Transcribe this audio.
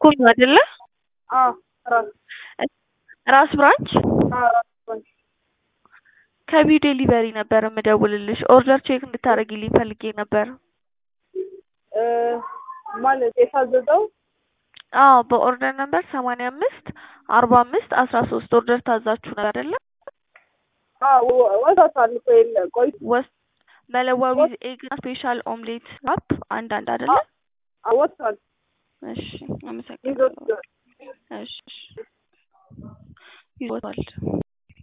ቸኮል ነው አይደለ? አዎ ራስ ራስ ብራንች አዎ ራስ ባንክ ከቢው ዴሊቨሪ ነበር የምደውልልሽ። ኦርደር ቼክ እንድታደርጊልኝ ፈልጌ ነበር። እ ማለት የታዘዘው አዎ በኦርደር ነበር ሰማንያ አምስት አርባ አምስት አስራ ሶስት ኦርደር ታዛችሁ ነበር አይደለ? አዎ ወጣቷል እኮ የለ ቆይ ወስ መለዋ ዊዝ ኤግ ስፔሻል ኦምሌት ራፕ አንድ አንድ አይደለ? አዎ ወጥቷል እሺ ይዞት አመሰግናለሁ። እሺ ይዞታል